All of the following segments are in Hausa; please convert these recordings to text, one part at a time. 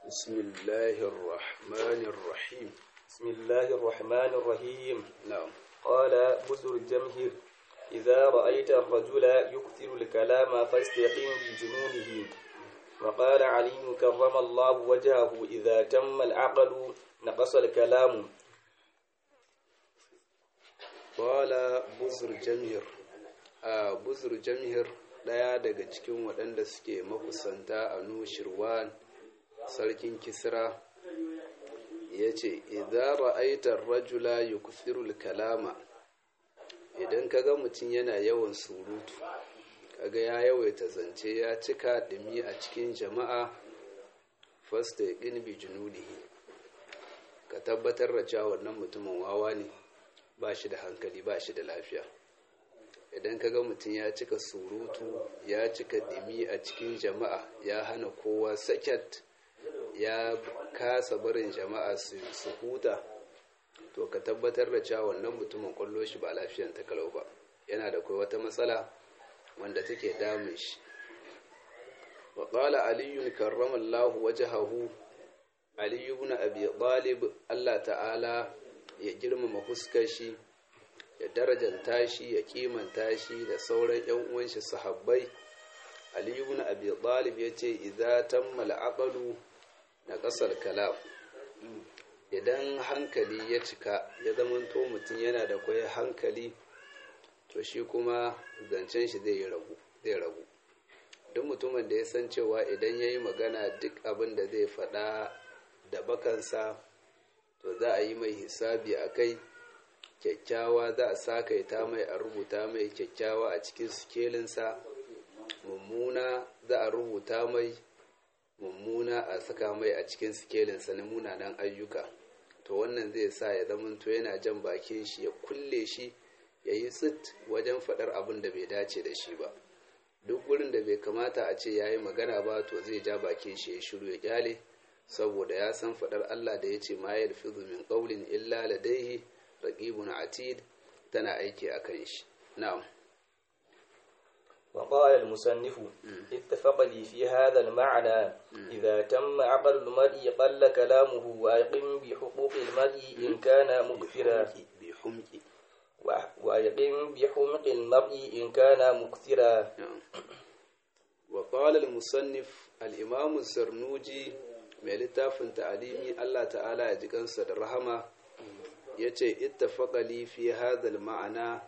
بسم الله الرحمن الرحيم بسم الله الرحمن الرحيم نعم قال بزر الجمهر إذا رأيت الرجل يكثر الكلام فاستقم بجنونه وقال علي كرم الله وجهه إذا تم العقل نقص الكلام قال بزر جمهر a buzur jamhir ɗaya daga cikin waɗanda suke makusanta a nushirwan sarkin kisra ya ce idan ra'aitar rajula yukthirul kalama idan kaga mutum yana yawan surutu kaga ya yawaita zance ya cika ɗumi a cikin jama'a fasta ya bi junudihi ka tabbatar da cewa wannan mutumin wawa ne ba shi da hankali ba shi da lafiya idan kaga mutum ya cika surutu ya cika ɗimi a cikin jama'a ya hana kowa saket ya kasa barin jama'a su huta to ka tabbatar da cewa wannan mutumin kwallo shi ba lafiyan ta kalau ba yana da kai wata matsala wanda take damun shi wa qala aliyun karramallahu wajhahu ali ibn abi talib Allah ta'ala ya girmama fuskar shi ya darajanta shi ya kimanta shi da sauran yan uwan shi sahabbai ali ibn abi talib yace idza tammal aqlu na kasar kalam idan hankali ya cika ya zamanto mutum yana da kwai hankali to shi kuma zancen shi zai ragu zai ragu duk mutumin da ya san cewa idan ya yi magana duk abin da zai faɗa da bakansa to za a yi mai hisabi a kai kyakkyawa za a sakaita mai a rubuta mai kyakkyawa a cikin sikelinsa mummuna za a rubuta mai mummuna a saka mai a cikin sikelinsa na munanan ayyuka to wannan zai sa ya zamanto yana jan bakin shi ya kulle shi ya yi tsit wajen faɗar abin da bai dace da shi ba duk wurin da bai kamata a ce ya yi magana ba to zai ja bakin shi ya shiru ya kyale saboda ya san faɗar Allah da ya ce ma ya rufi min ƙaulin illa ladaihi raqibun atid tana aiki a kan shi na'am وقال المصنف اتفق لي في هذا المعنى إذا تم عقل المرء قل كلامه وأيقن بحقوق المرء إن كان مكثرا بحمق وأيقن بحمق المرء إن كان مكثرا وقال المصنف الإمام الزرنوجي mai littafin ta'alimi Allah ta'ala ya ji kansa da rahama ya ce ittafaqali fi hadhal ma'ana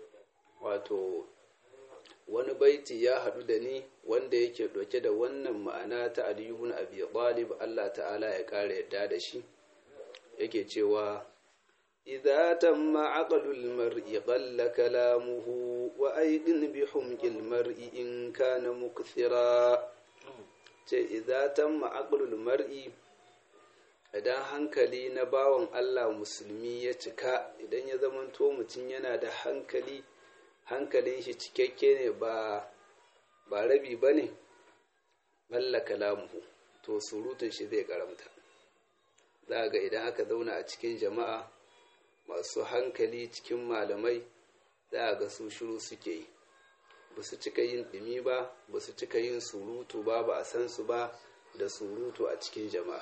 wato wani baiti ya haɗu da ni wanda yake ɗauke da wannan ma'ana ta Ali ibn Abi Talib Allah ta'ala ya ƙara yadda da shi yake cewa idza tamma aqlul mar'i qalla kalamuhu wa aydin bi humqil mar'i in kana mukthira ce idza tamma aqlul mar'i idan hankali na bawan Allah musulmi ya cika idan ya zamanto mutum yana da hankali hankalin shi cikakke ne ba ba rabi ba ne balla kalamuhu to surutun shi zai karamta za ga idan aka zauna a cikin jama'a masu hankali cikin malamai za ga su shiru suke yi ba su cika yin ɗumi ba ba su cika yin surutu ba ba a san su ba da surutu a cikin jama'a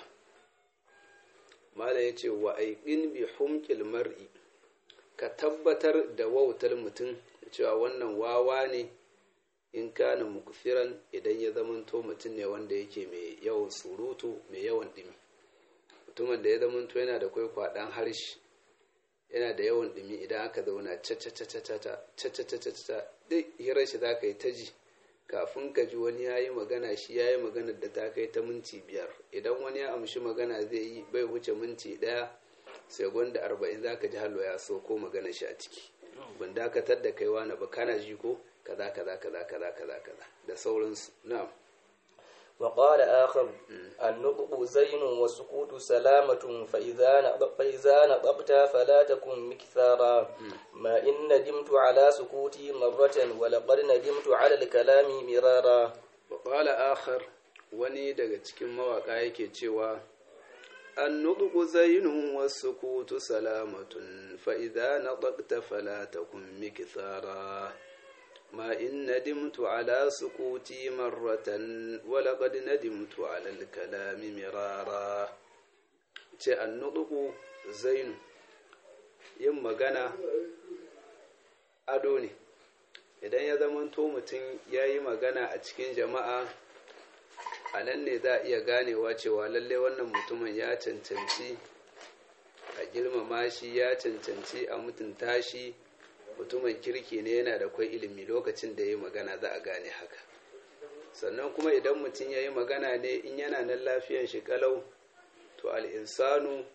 mala ya ce wa aiƙin bi humƙil mar'i ka tabbatar da wautar mutum cewa wannan wawa ne in kana mukfiran idan ya zamanto mutum ne wanda yake mai yawan surutu mai yawan ɗumi mutumin da ya zamanto yana da kwaikwaɗan harshe yana da yawan ɗumi idan aka zauna cacacacacata duk hirar shi za ka yi ta ji kafin ka ji wani ya yi magana shi ya yi magana da ta kai ta minti biyar idan wani ya amshi magana zai yi bai wuce minti ɗaya sai gwanda arba'in za ka ji hallo ya so ko magana shi a ciki ban dakatar da kaiwa na ba kana ji ko kaza kaza kaza kaza kaza kaza da sauransu na'am وقال آخر النطق زين والسكوت سلامة فإذا فإذا نطقت فلا تكن مكثارا ما إن ندمت على سكوتي مرة ولقد ندمت على الكلام مرارا وقال آخر wani daga cikin mawaƙa yake cewa النطق زين والسكوت سلامة فإذا نطقت فلا تكن مكثارا ما إن ندمت على سكوتي مرة ولقد ندمت على الكلام مرارا ce annuɗuku zainu yin magana ado ne idan ya zamanto mutum ya yi magana a cikin jama'a a nan ne za a iya ganewa cewa lalle wannan mutumin ya cancanci a girmama shi ya cancanci a mutunta shi mutumin kirki ne yana da kwai ilimi lokacin da ya yi magana za a gane haka sannan kuma idan mutum ya yi magana ne in yana nan lafiyan shi kalau to al'insanu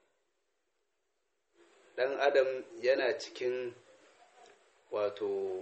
ɗan adam yana cikin wato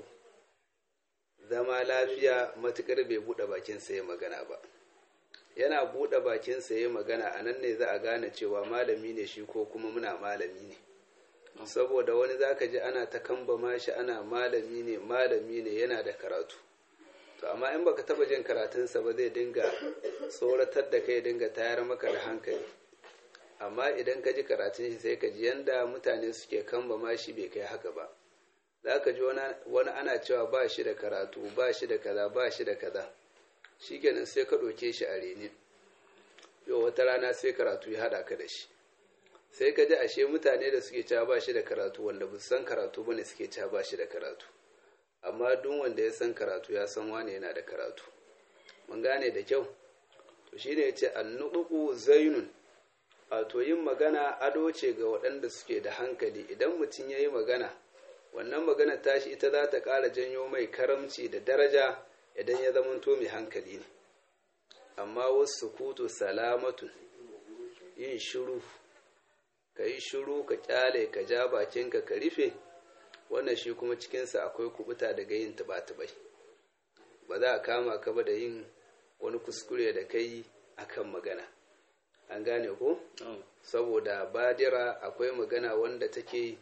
zama lafiya matuƙar bai buɗe bakinsa ya magana ba yana buɗe bakinsa ya magana a nan ne za a gane cewa malami ne shi ko kuma muna malami ne saboda wani zaka ji ana ta kambama shi ana malami ne malami ne yana da karatu to amma in baka taba jin karatunsa ba zai dinga tsoratar da kai dinga tayar maka da hankali amma idan ka ji karatun shi sai ka ji yanda mutane suke kambama shi bai kai haka ba za ka ji wani ana cewa ba shi da karatu ba shi da kaza ba shi da kaza shikenan sai ka ɗauke shi a reni yau wata rana sai karatu ya haɗa ka da shi sai ka ji ashe mutane da suke cewa ba shi da karatu wanda ba san karatu bane suke cewa ba shi da karatu amma duk wanda ya san karatu ya san wane yana da karatu mun gane da kyau to shine yace annuqu zainun wato yin magana ado ce ga waɗanda suke da hankali idan mutum ya yi magana wannan magana tashi ita za ta ƙara janyo mai karamci da daraja idan ya zamanto mai hankali ne amma wasu kutu salamatun yin shiru ka yi shiru ka kyale ka ja bakinka ka rufe wannan shi kuma cikinsa akwai kubuta daga yin tuba-tubai ba za a kama ka ba da yin wani kuskure da kai akan magana an gane ko saboda badira akwai magana wanda take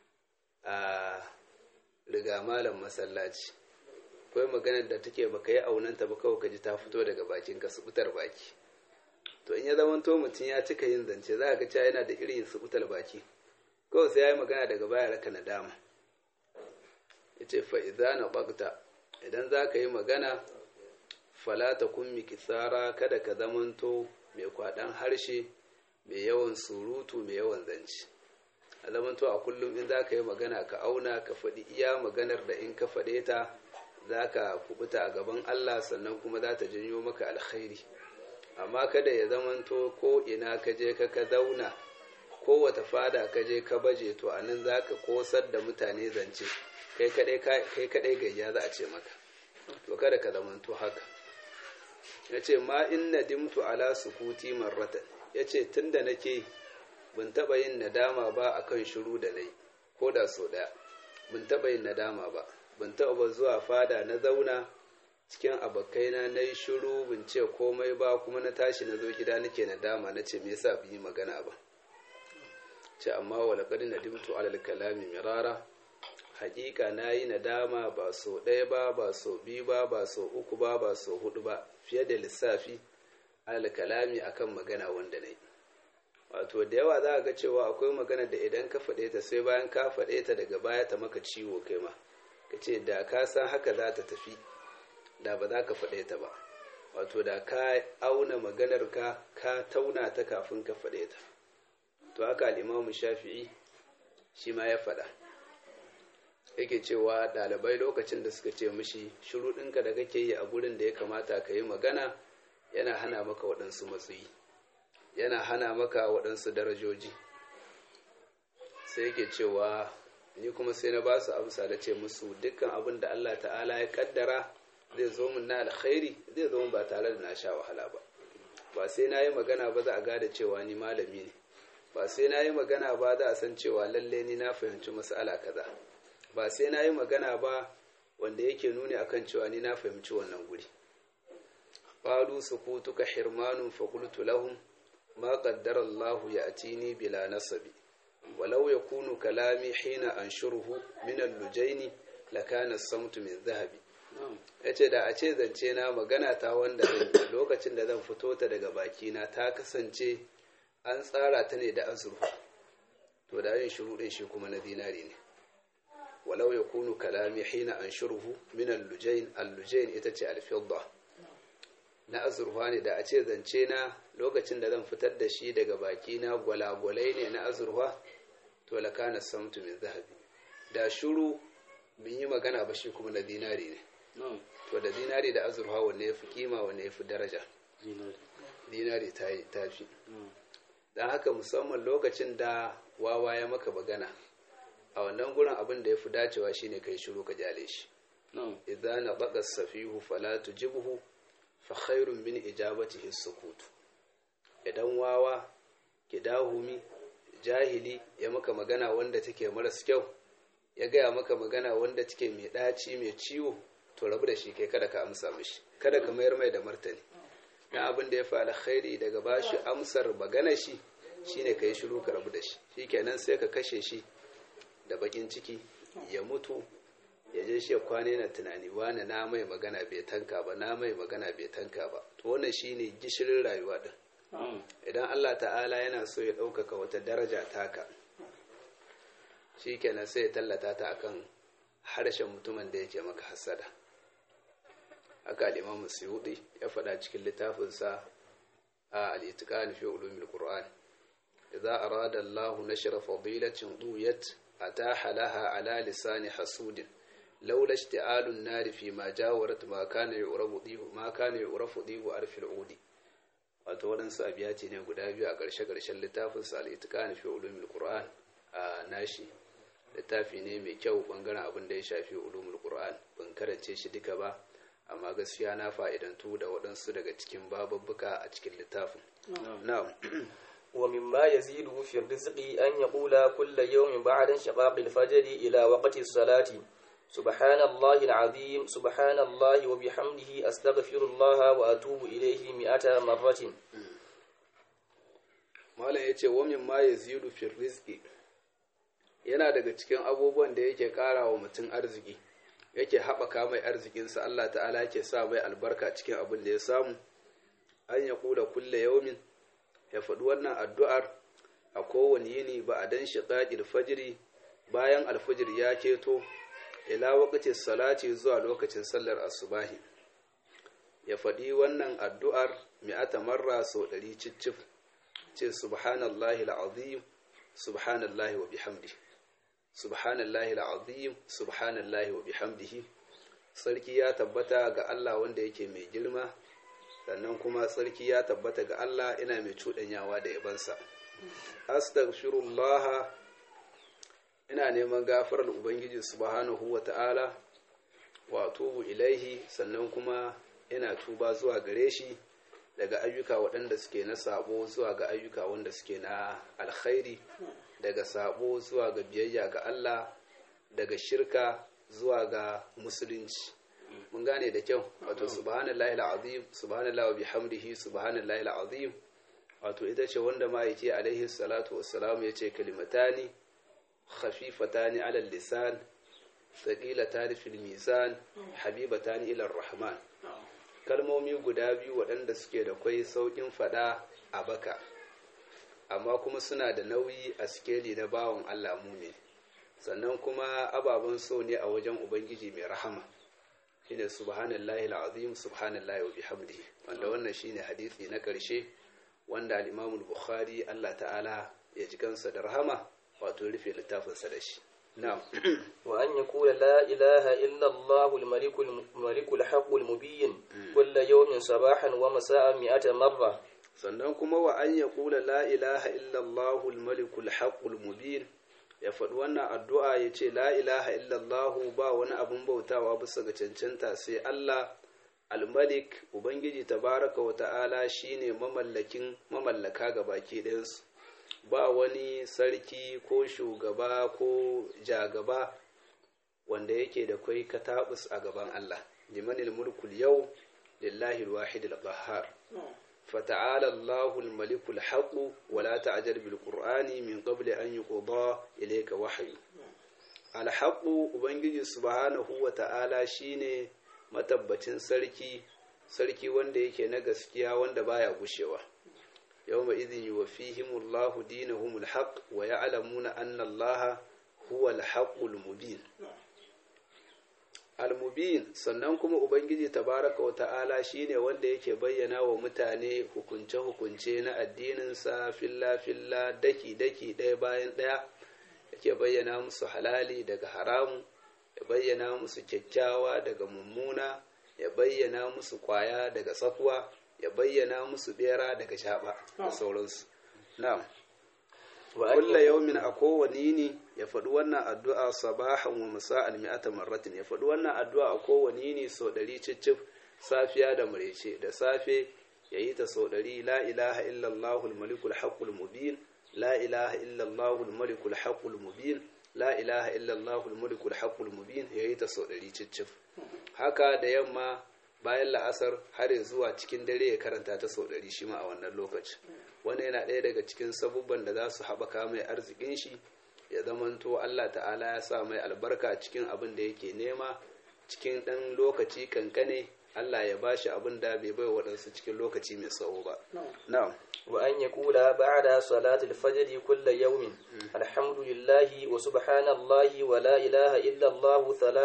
a riga malam masallaci akwai maganar da take baka yi aunanta ba kawai ka ji ta fito daga bakinka su fitar baki to in ya zama to mutum ya cika yin zance za a ga cewa yana da irin subutal baki kawai sai ya yi magana daga baya raka nadama ya ce fa'iza na ɓagta idan za ka yi magana falata kun miki tsara kada ka zamanto mai kwaɗan harshe mai yawan surutu mai yawan zance a zamanto a kullum in za ka yi magana ka auna ka faɗi iya maganar da in ka faɗe ta za ka kubuta a gaban allah sannan kuma za ta janyo maka alkhairi amma kada ya zamanto ko ina ka je ka ka zauna ko wata fada ka je ka baje to a nan za ka kosar da mutane zance kai kadai gayya za a ce maka to kada ka zamanto haka ya ce ma in nadimtu ala sukuti marratan ya ce tun da nake bin taɓa yin nadama ba a kan shiru da nai ko da so ɗaya bin taɓa yin nadama ba bin taɓa ba zuwa fada na zauna cikin abokaina na yi shiru bin ce komai ba kuma na tashi na zo gida nake nadama na ce me yasa bin yi magana ba ce amma walaƙar nadimtu alal kalami mirara hakika na yi nadama ba so ɗaya ba ba so biyu ba ba so uku ba ba so hudu ba fiye da lissafi alal kalami akan magana wanda na yi wato da yawa za a ga cewa akwai magana da idan ka faɗe ta sai bayan ka faɗe ta daga baya ta maka ciwo kai ma ka ce da ka san haka za ta tafi da ba za ka faɗe ta ba wato da ka auna maganar ka ka tauna ta kafin ka faɗe ta to haka al'imamu shafi'i shi ma ya faɗa yake cewa ɗalibai lokacin da suka ce mishi shuruɗinka da kake yi a gurin da ya kamata ka yi magana yana hana maka waɗansu matsayi yana hana maka waɗansu darajoji sai yake cewa ni kuma sai na ba su amsa da ce musu dukkan abin da Allah ta'ala ya kaddara zai zo min na alkhairi zai zo min ba tare da na sha wahala ba ba sai na yi magana ba za a gada cewa ni malami ne ba sai na yi magana ba za a san cewa lalle ni na fahimci mas'ala kaza ba sai na yi magana ba wanda yake nuni akan cewa ni na fahimci wannan guri qalu sukutuka hirmanun fa qultu lahum ma qaddara Allahu ya'tini bila nasabi walau yakunu kalami hina anshuruhu min al-lujaini lakana as-samtu min dhahabi yace da a ce zance na magana ta wanda lokacin da zan fito ta daga baki na ta kasance an tsara ta ne da azurfa to da yin shiru din shi kuma na zinari ne walau yakunu kalami hina anshuruhu min al-lujayn al-lujayn ita ce al-fidda na azurfa ne da a ce zance na lokacin da zan fitar da shi daga baki na gwalagwalai ne na azurfa to lakana samtu min zahabi da shuru bin yi magana ba shi kuma na dinari ne to da dinari da azurfa wanne ya fi kima wanne ya fi daraja dinari ta fi don haka musamman lokacin da wawa ya maka magana a wannan gurin abin da ya fi dacewa shine kai shiru ka jale shi idan na baka safihu fala tujibhu fa khairun min ijabatihi sukutu idan wawa kidahumi jahili ya maka magana wanda take maras kyau ya gaya maka magana wanda take mai ɗaci mai ciwo to rabu da shi kai kada ka amsa mishi kada ka mayar mai da martani na abin da ya fi alkhairi daga bashi amsar magana shi shine ka yi shiru ka rabu da shi shikenan sai ka kashe shi da bakin ciki ya mutu ya je shi kwane na tunani wani na mai magana bai tanka ba na mai magana bai tanka ba to wannan shine gishirin rayuwa din idan Allah ta'ala yana so ya ɗaukaka wata daraja taka shi kenan sai ya tallata ta akan harshen mutumin da yake maka hasada haka al'imamu suyuɗi ya faɗa cikin littafinsa a al'itikani fi ulumin ƙur'an idza arada Allah nashra fadilatin duyat ataha laha ala lisani hasudin laula ishti'alun nari fi ma jawarat ma kana yu'rafu dihu ma kana yu'rafu dihu arfil udi wato waɗansu abiyati ne guda biyu a ƙarshe-ƙarshen littafin sa al-itqan fi ulumul qur'an a nashi littafi ne mai kyau bangaren abin da ya shafi ulumul qur'an ban karance shi duka ba amma gaskiya na fa'idantu da waɗansu daga cikin bababbuka a cikin littafin na'am ومما يزيده في الرزق أن يقول كل يوم بعد انشقاق الفجر إلى وقت الصلاة سبحان الله العظيم سبحان الله وبحمده أستغفر الله وأتوب إليه مئة مرة malam ya ce wamin ma ya zidu fil rizki yana daga cikin abubuwan da yake kara wa mutum arziki yake haɓaka mai arzikinsa Allah ta'ala yake sa mai albarka cikin abin da ya samu an ya kula kulle yaumin ya faɗi wannan addu'ar a kowane yini ba a dan shiƙaƙil fajiri bayan alfajir ya keto ila wakacin salati zuwa lokacin sallar asubahi ya faɗi wannan addu'ar mi'ata marra sau ɗari cicif ce subhanallahi al'azim subhanallahi wa bihamdi subhanallahi al'azim subhanallahi wa bihamdihi sarki ya tabbata ga Allah wanda yake mai girma sannan kuma sarki ya tabbata ga Allah ina mai cuɗanyawa da yabansa astaghfirullah ina neman gafarar ubangiji subhanahu wa ta'ala wa tubu ilaihi sannan kuma ina tuba zuwa gare shi daga ayyuka waɗanda suke na sabo zuwa ga ayyuka wanda suke na alkhairi daga sabo zuwa ga biyayya ga Allah daga shirka zuwa ga musulunci mun gane da kyau wato subhanallahi alazim subhanallahi wa bihamdihi subhanallahi alazim wato ita ce wanda ma'aiki alaihi salatu wassalam ya ce kalimatani khafifatani ala lisan thaqilatani fil mizan habibatani ila rahman kalmomi guda biyu waɗanda suke da kwai sauƙin faɗa a baka amma kuma suna da nauyi a sikeli na bawan Allah ne sannan kuma ababen so ne a wajen ubangiji mai rahama shine subhanallahi alazim subhanallahi wa bihamdihi wanda wannan shine hadisi na ƙarshe wanda al-Imam al-Bukhari Allah ta'ala ya ji kansa da rahama wato rufe littafinsa da shi نعم وأن يقول لا إله إلا الله الملك الملك الحق المبين كل يوم صباحا ومساء مئة مرة sannan kuma wa an ya kula la ilaha illallahu almalikul haqqul mubin ya faɗi wannan addu'a ya ce la ilaha illallahu ba wani abin bautawa bisa ga cancanta sai Allah almalik ubangiji tabaraka wa ta'ala shine mamallakin mamallaka ga baki ɗayansu ba wani sarki ko shugaba ko jagaba wanda yake da kwai katabus a gaban Allah limanil mulkul yau lillahi alwahid alqahhar fata'ala Allahu almalikul haqq wa la ta'jal bil qur'ani min qabli an yuqda ilayka wahyu alhaq ubangiji subhanahu wa ta'ala shine matabbacin sarki sarki wanda yake na gaskiya wanda baya gushewa يومئذ يوفيهم الله دينهم الحق ويعلمون أن الله huwa al-haqqul mubin al-mubin sannan kuma ubangiji tabaraka wa ta'ala shine wanda yake bayyana wa mutane hukunce-hukunce na addininsa filla-filla daki-daki ɗaya bayan ɗaya yake bayyana musu halali daga haramu ya bayyana musu kyakkyawa daga mummuna ya bayyana musu kwaya daga tsakuwa ya bayyana musu bera daga shaba da sauransu na'am kulla yaumin a kowane yini ya faɗi wannan addu'a sabahan wa musa'al mi'ata marratin ya faɗi wannan addu'a a kowane yini sau ɗari cicif safiya da murece da safe ya yi ta sau ɗari la ilaha illallahu malikul haqqul mubin la ilaha illallahu malikul haqqul mubin la ilaha illallahu malikul haqqul mubin ya yi ta sau ɗari cicif haka da yamma bayan la'asar har zuwa cikin dare ya karanta ta sau ɗari shi ma a wannan lokaci wani yana ɗaya daga cikin sabubban da za su haɓaka mai arzikin shi ya zamanto Allah ta'ala ya sa mai albarka cikin abin da yake nema cikin ɗan lokaci kankane Allah ya bashi abin da bai bai waɗansu cikin lokaci mai tsawo ba na'am wa an yaqula ba'da salati al-fajr kullu yawmin alhamdulillahi wa subhanallahi wa la ilaha illa Allah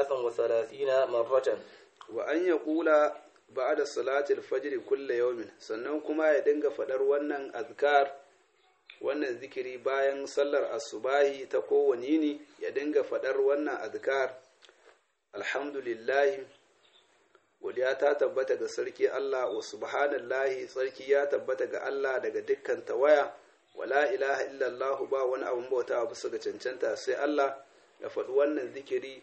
33 marratan wa an yaqula ba'da salati al-fajr kullu yawmin sannan kuma ya dinga fadar wannan azkar wannan zikiri bayan sallar asubahi ta kowane yini ya dinga fadar wannan azkar alhamdulillah godiya ta tabbata ga sarki Allah wa subhanallahi sarki ya tabbata ga Allah daga dukkan tawaya wala ilaha illallah ba wani abun bauta bisa ga cancanta sai Allah ya faɗi wannan zikiri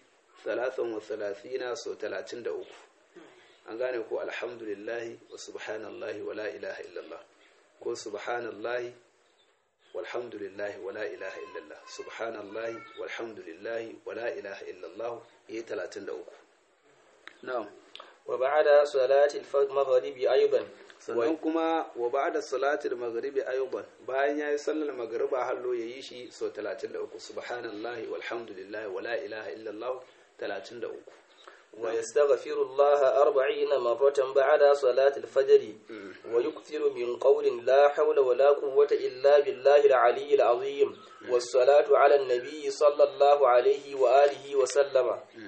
33 so 33 an gane ko alhamdulillahi wa subhanallahi wala ilaha illallah ko subhanallahi walhamdulillahi wala ilaha illallah subhanallahi walhamdulillahi wala ilaha illallah yi 33 na'am wa ba'da salati al-maghrib aidan sannan kuma wa ba'da salati al-maghrib aidan bayan yayi sallar magriba hallo yayi shi sau 33 subhanallahi walhamdulillahi wala ilaha illallah 33 ويستغفر الله أربعين مرة بعد صلاة الفجر ويكثر من قول لا حول ولا قوة إلا بالله العلي العظيم والصلاة على النبي صلى الله عليه وآله وسلم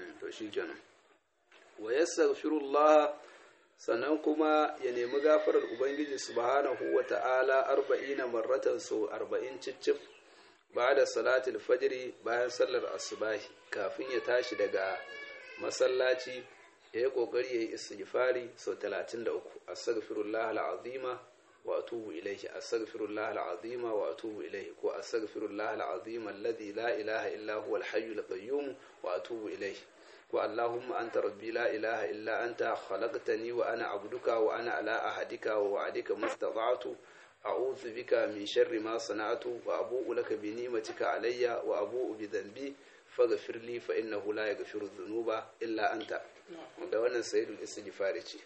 ويستغفر الله sannan kuma ya nemi gafarar ubangiji subhanahu wa ta'ala arba'ina marratan so arba'in cicif ba da salatul fajiri bayan sallar asubahi kafin ya tashi daga masallaci ya yi ƙoƙari ya yi istighfari sau 33 astaghfirullah al'azima wa atubu ilaihi astaghfirullah al'azima wa atubu ilaihi ko astaghfirullah al'azima alladhi la ilaha illa huwa al-hayyul qayyum wa atubu ilaihi ko allahumma anta rabbi la ilaha illa anta khalaqtani wa ana abduka wa ana ala ahadika wa wa'adika mastata'tu a'udhu bika min sharri ma sana'tu wa abu'u laka bi ni'matika alayya wa abu'u bi dhanbi faghfir li fa innahu la yaghfiru dhunuba illa anta da wannan sayyidul istighfar ce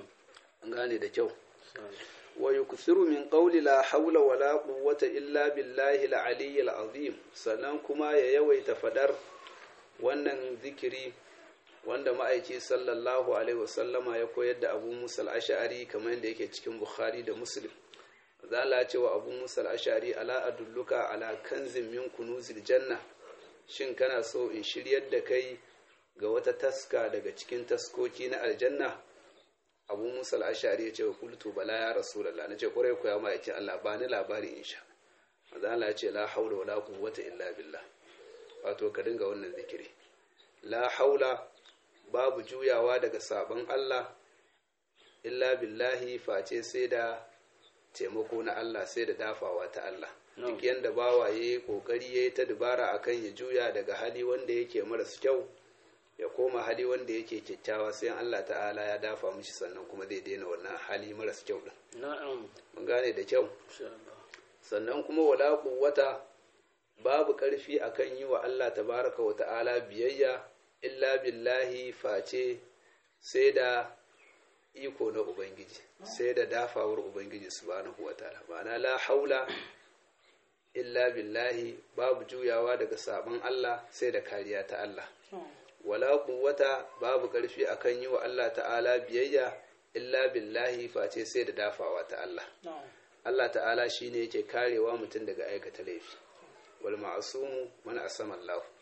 an gane da kyau wa yukthiru min qawli la hawla wa la quwwata illa billahi al-aliyyil azim sannan kuma ya yawaita fadar wannan zikiri wanda ma'aiki sallallahu alaihi wasallama ya koyar da abu musa al-ash'ari kamar yadda yake cikin bukhari da muslim zala cewa abu musa al-ash'ari ala adulluka ala kanzin min kunuzil janna shin kana so in shiryar da kai ga wata taska daga cikin taskoki na aljanna abu musa al'ashari ya ce wa kultu bala ya rasulallah na ce kwarai kuwa ma yake allah ba ni labari in sha maza Allah ya ce la haula wa la quwwata illa billah wato ka dinga wannan zikiri la haula babu juyawa daga sabon allah illa billahi face sai da taimako na allah sai da dafawa ta allah duk yadda bawa ya yi kokari ya yi ta dubara akan ya juya daga hali wanda yake maras kyau ya koma hali wanda yake kyakkyawa sai Allah ta'ala ya dafa mishi sannan kuma zai daina wannan hali maras kyau din mun gane da kyau sannan kuma wala quwwata babu karfi akan yi wa Allah tabaraka wa ta'ala biyayya illa billahi face sai da iko na ubangiji sai da dafawar ubangiji subhanahu wa ta'ala ma'ana la haula illa billahi babu juyawa daga sabon Allah sai da kariya ta Allah wala quwwata babu karfi akan yi wa Allah ta'ala biyayya illa billahi face sai da dafawa ta Allah Allah ta'ala shine yake karewa mutum daga aikata laifi wal ma'sumu man asama Allah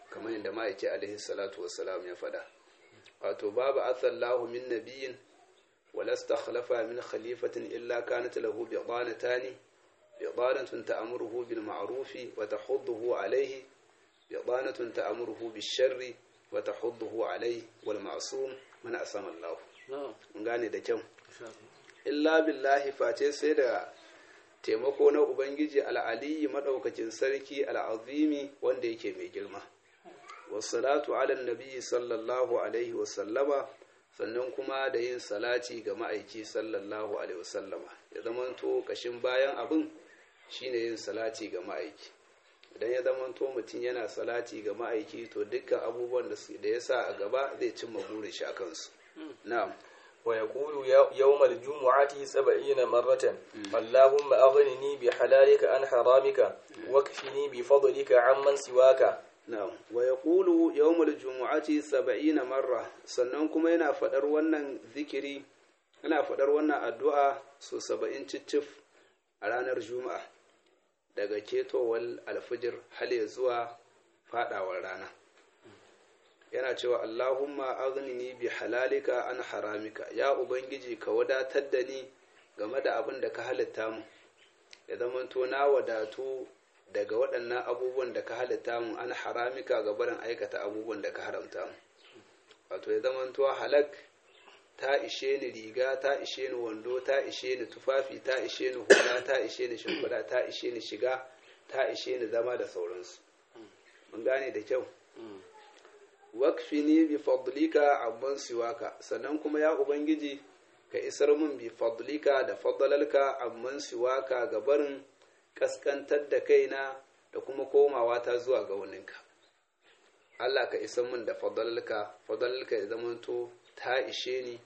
kamar yadda ma'aiki alaihi salatu wassalam ya faɗa wato babu athallahu min nabiyin wala stakhlafa min khalifatin illa kanat lahu biqanatani biqanatun ta'muruhu bil ma'rufi wa tahudduhu alayhi biqanatun ta'muruhu bis sharri wa tahudduhu alayhi wal ma'sum man asama Allah mun gane da kyau illa billahi face sai da taimako na ubangiji al'aliyi madaukakin sarki al'azimi wanda yake mai girma wassalatu ala nabi sallallahu alaihi wasallama sannan kuma da yin salati ga ma'aiki sallallahu alaihi wasallama ya zamanto kashin bayan abin shine yin salati ga ma'aiki idan ya zamanto mutum yana salati ga ma'aiki to dukkan abubuwan da ya sa a gaba zai cimma burin shi a kansu na'am ويقول يوم الجمعة سبعين مرة اللهم أغنني بحلالك عن حرامك واكفني بفضلك عمن سواك na'am wa yaqulu yawmal jumu'ati 70 marra sannan kuma yana fadar wannan zikiri yana fadar wannan addu'a so 70 ciccif a ranar juma'a daga ketowar alfijir har ya zuwa fadawar rana yana cewa Allahumma aghnini bi halalika an haramika ya ubangiji ka wadatar da ni game da abin da ka halitta mu ya zamanto na wadatu daga waɗannan abubuwan da ka halitta mu an haramika ga barin aikata abubuwan da ka haramta mu wato ya zamanto halak ta ishe ni riga ta ishe ni wando ta ishe ni tufafi ta ishe ni hula ta ishe ni shimfiɗa ta ishe ni shiga ta ishe ni zama da sauransu mun gane da kyau wakfini bi fadlika amman siwaka sannan kuma ya ubangiji ka isar min bi fadlika da fadlalka amman siwaka ga barin kaskantar da kaina da kuma komawa ta zuwa ga waninka Allah ka isar min da fadlalka fadlalka ya zamanto ta ishe ni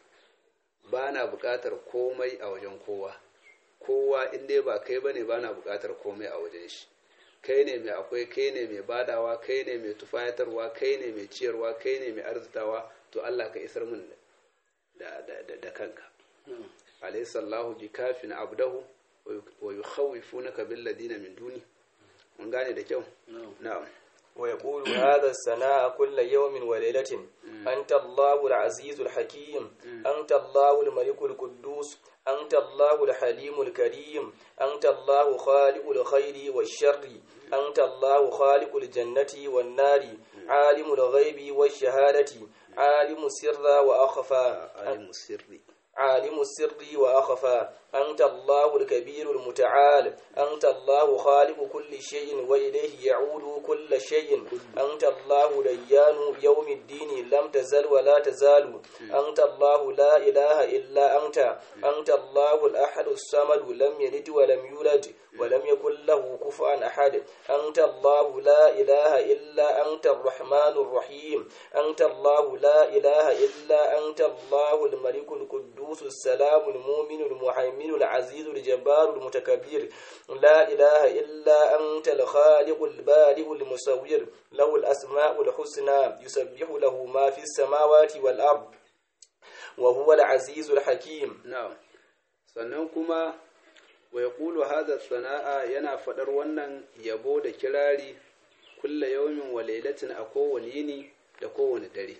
ba na buƙatar komai a wajen kowa kowa in dai ba kai bane ba na buƙatar komai a wajen shi kai ne mai akwai kai ne mai badawa kai ne mai tufayatarwa kai ne mai ciyarwa kai ne mai arzitawa to Allah ka isar min da, da, da, da kanka alayhi sallahu bi kafin abdahu wa yukhawifunaka bil ladina min duni mun gane da kyau na'am ويقول هذا الثناء كل يوم وليلة أنت الله العزيز الحكيم أنت الله الملك القدوس أنت الله الحليم الكريم أنت الله خالق الخير والشر أنت الله خالق الجنة والنار عالم الغيب والشهادة عالم السر وأخفى عالم السر عالم السر وأخفى أنت الله الكبير المتعال أنت الله خالق كل شيء وإليه يعود كل شيء أنت الله ديان يوم الدين لم تزل ولا تزال أنت الله لا إله إلا أنت أنت الله الأحد الصمد لم يلد ولم يولد ولم يكن له كفوا أحد أنت الله لا إله إلا أنت الرحمن الرحيم أنت الله لا إله إلا أنت الله الملك القدوس السلام المؤمن المهيمن العزيز الجبار المتكبر لا إله إلا أنت الخالق البارئ المصور له الأسماء الحسنى يسبح له ما في السماوات والأرض وهو العزيز الحكيم na'am sannan kuma wa yaqulu hadha sana'a yana fadar wannan yabo da kirari kulla yawmin wa lailatin a kowane yini da kowane dare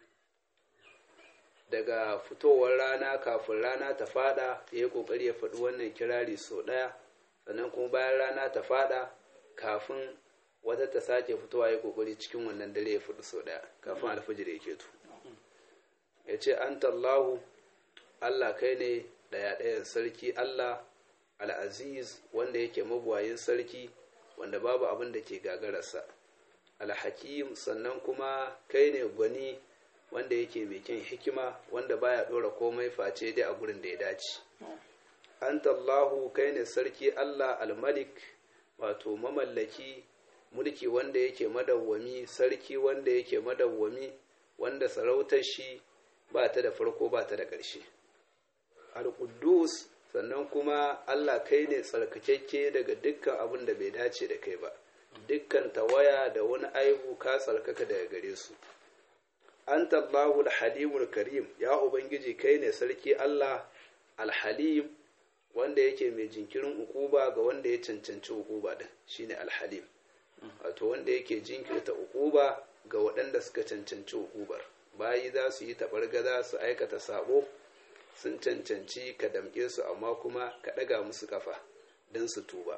daga fitowar rana kafin rana ta fada ya yi kokari ya faɗi wannan kirari sau ɗaya sannan kuma bayan rana ta fada kafin wata ta sake fitowa ya yi kokari cikin wannan dare ya faɗi sau ɗaya kafin alfijir ya keto ya ce an tallahu allah kai ne ɗaya ɗayan sarki allah al'aziz wanda yake mabuwayin sarki wanda babu abin da ke gagararsa alhakim sannan kuma kai ne gwani wanda yake mai kyan hikima wanda baya ɗora komai face dai a gurin da ya dace antallahu kai ne sarki allah almalik wato mamallaki mulki wanda yake madawwami sarki wanda yake madawwami wanda sarautar shi ba ta da farko ba ta da ƙarshe al-quddus sannan kuma Allah kai ne tsarkakakke daga dukkan abin da bai dace da kai ba dukkan tawaya da wani aibu ka tsarkaka daga gare su anta Allahu al-halimul karim ya ubangiji kai ne sarki Allah al-halim wanda yake mai jinkirin ukuba ga wanda ya cancanci ukuba din shine al-halim wato wanda yake jinkirta uquba ga waɗanda suka cancanci uqubar bayi za su yi taɓargaza su aikata sabo sun cancanci ka damƙe su amma kuma ka ɗaga musu kafa don su tuba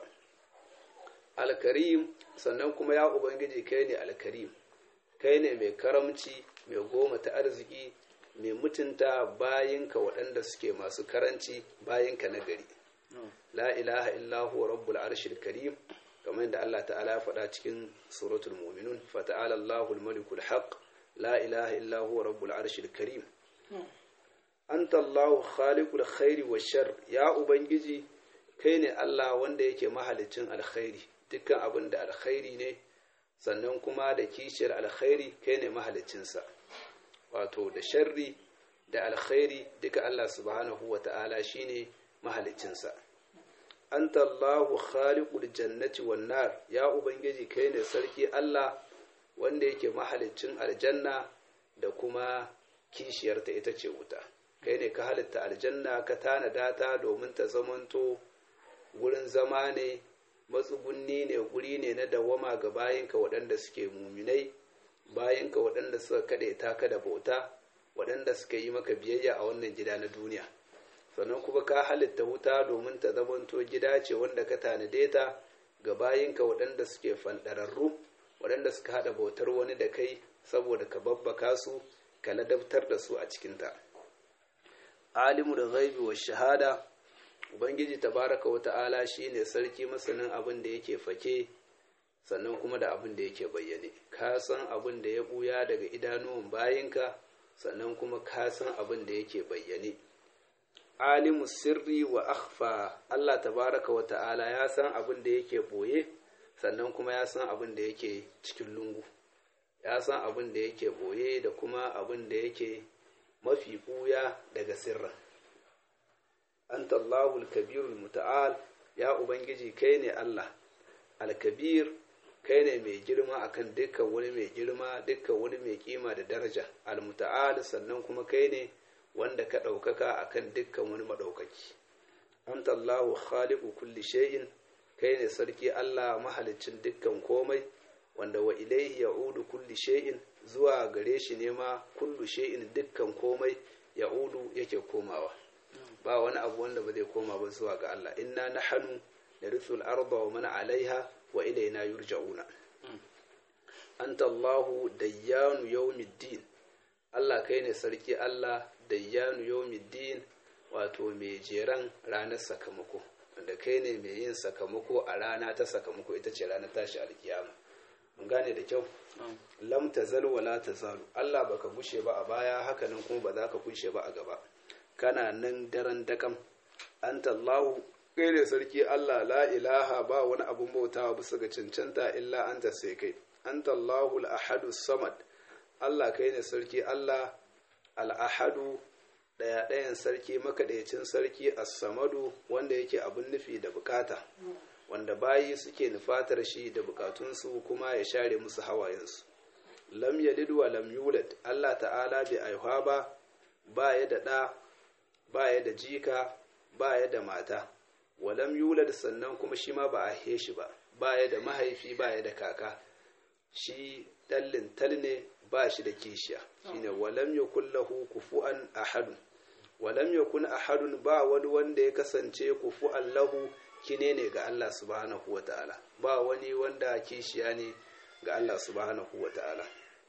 alkarim sannan kuma ya ubangiji kai ne alkarim kai ne mai karamci mai goma ta arziki mai mutunta bayinka waɗanda suke masu karanci bayinka na gari la ilaha illahu rabbul arshil karim kamar da Allah ta'ala faɗa cikin suratul mu'minun fata'ala Allahul malikul haq la ilaha illahu rabbul arshil karim anta Allahu khaliqul khairi wa shar ya ubangiji kai ne Allah wanda yake mahalicin alkhairi dukkan abin da alkhairi ne sannan kuma da kishiyar alkhairi kai ne mahalicinsa wato da sharri da alkhairi duka Allah subhanahu wa ta'ala shine mahalicinsa anta Allahu khaliqul jannati wan nar ya ubangiji kai ne sarki Allah wanda yake mahalicin aljanna da kuma kishiyarta ita ce wuta kai ne ka halitta aljanna ka tanada ta domin ta zamanto wurin zama ne matsugunni ne guri ne na dawama ga bayinka waɗanda suke muminai bayinka waɗanda suka kaɗe taka da bauta waɗanda suka yi maka biyayya a wannan gida na duniya sannan kuma ka halitta wuta domin ta zamanto gida ce wanda ka tanade ta ga bayinka waɗanda suke fanɗararru waɗanda suka haɗa bautar wani da kai saboda ka babbaka su ka ladabtar da su a cikinta alimu da ghaibi wa shahada ubangiji tabaraka wa ta'ala shine sarki masanin abin da yake fake sannan kuma da abin da yake bayyane ka san abin da ya buya daga idanuwan bayinka sannan kuma ka san abin da yake bayyane alimu sirri wa akhfa Allah tabaraka wa ta'ala ya san abin da yake boye sannan kuma ya san abin da yake cikin lungu ya san abin da yake boye da kuma abin da yake mafi buya daga sirrin anta Allahu al-kabir al-muta'al ya ubangiji kai ne Allah al-kabir kai ne mai girma akan dukkan wani mai girma dukkan wani mai kima da daraja al-muta'al sannan kuma kai ne wanda ka ɗaukaka akan dukkan wani maɗaukaki anta Allahu khaliqu kulli shay'in kai ne sarki Allah mahalicin dukkan komai wanda wa ilaihi ya'udu kulli shay'in zuwa gare shi ne ma kullu shay'in dukkan komai ya'udu yake komawa ba wani abu wanda ba zai koma ba zuwa ga Allah inna nahnu narithul arda wa man alaiha wa ilaina yurja'una anta Allahu dayyanu yawmiddin Allah kai ne sarki Allah dayyanu yawmiddin wato mai jeran ranar sakamako wanda kai ne mai yin sakamako a rana ta sakamako ita ce ranar tashi alkiyama mun gane da kyau lam tazal wa la tazalu Allah baka gushe ba a baya hakanan kuma ba za ka gushe ba a gaba kana nan daren dakam anta Allahu kai ne sarki Allah la ilaha ba wani abun bautawa bisa ga cancanta illa anta sai kai anta Allahu al-ahadu samad Allah kai ne sarki Allah al-ahadu daya dayan sarki makaɗaicin sarki as-samadu wanda yake abun nufi da bukata wanda bayi suke nufatar shi da bukatunsu kuma ya share musu hawayensu lam yalid wa lam yulad Allah ta'ala bai aihuwa ba ba ya da ɗa ba ya da jika ba ya da mata walam yulad sannan kuma shi ma ba a he shi ba ba ya da mahaifi ba ya da kaka shi ɗallin tal ne ba shi da kishiya shine walam yakul lahu kufu'an ahadun walam yakun ahadun ba wani wanda ya kasance kufu'an lahu kine ne ga Allah subhanahu wa ta'ala ba wani wanda kishiya ne ga Allah subhanahu wa ta'ala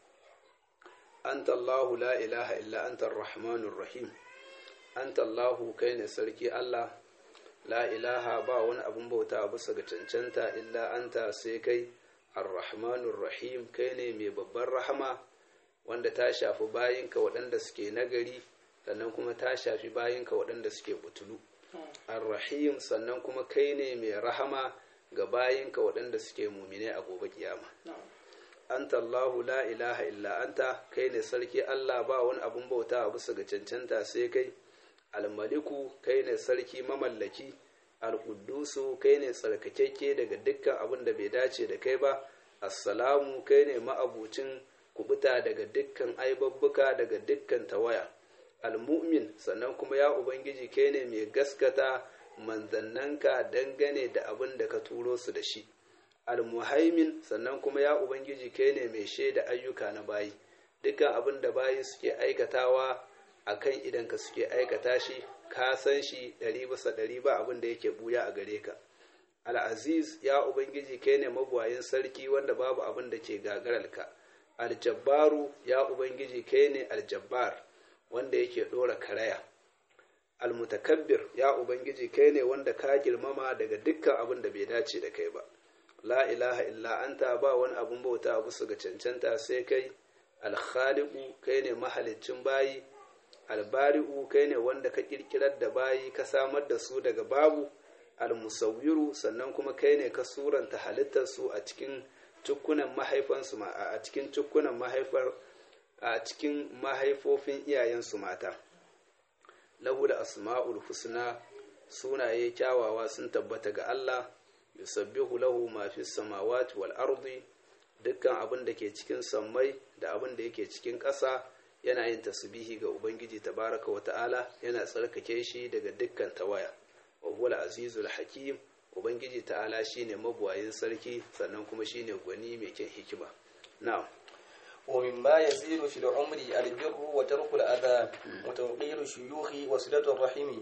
anta Allahu la ilaha illa anta ar-rahmanur rahim anta Allahu kai ne sarki Allah la ilaha ba wani abun bauta bisa ga cancanta illa anta sai kai ar-rahmanur rahim kai ne mai babban rahama wanda ta shafi bayinka waɗanda suke nagari sannan kuma ta shafi bayinka waɗanda suke butulu ar-rahim sannan kuma kai ne mai rahama ga bayinka waɗanda suke mumine a gobe kiyama anta Allahu la ilaha illa anta kai ne sarki Allah ba wani abun bauta a bisa ga cancanta sai kai almaliku kai ne sarki mamallaki alƙuddusu kai ne tsarkakekke daga dukkan abin da bai dace da kai ba assalamu kai ne ma'abucin kubuta daga dukkan aibabbuka daga dukkan tawaya almu'min sannan kuma ya ubangiji kai ne mai gaskata manzannanka dangane da abin da ka turo su da shi almuhaimin sannan kuma ya ubangiji kai ne mai shaida ayyuka na bayi dukkan abin da bayi suke aikatawa akan idan ka suke aikata shi ka san shi ɗari bisa ɗari ba abin da yake buya a gare ka al'aziz ya ubangiji kai ne mabuwayin sarki wanda babu abin da ke gagararka aljabbaru ya ubangiji kai ne aljabbar wanda yake ɗora karaya almutakabbir ya ubangiji kai ne wanda ka girmama daga dukkan abin da bai dace da kai ba la ilaha illa anta ba wani abun bauta bisa ga cancanta sai kai alkhaliqu kai ne mahaliccin bayi albari'u kai ne wanda ka kirkirar da bayi ka samar da su daga babu almusawwiru sannan kuma kai ne ka suranta halittar su a cikin cukkunan mahaifansu a cikin cukkunan mahaifar a cikin mahaifofin iyayensu mata lahu da asma'ul husna sunaye kyawawa sun tabbata ga Allah yusabbihu lahu ma fi samawati wal ardi dukkan abin da ke cikin sammai da abin da yake cikin ƙasa yana yin tasbihi ga ubangiji tabaraka wa ta'ala yana tsarkake shi daga dukkan tawaya wa huwa azizul hakim ubangiji ta'ala shine mabuwayin sarki sannan kuma shine gwani mai kyan hikima na'am ومما يزيد في العمر البر وترك الأذى وتوقير الشيوخ وصلة الرحم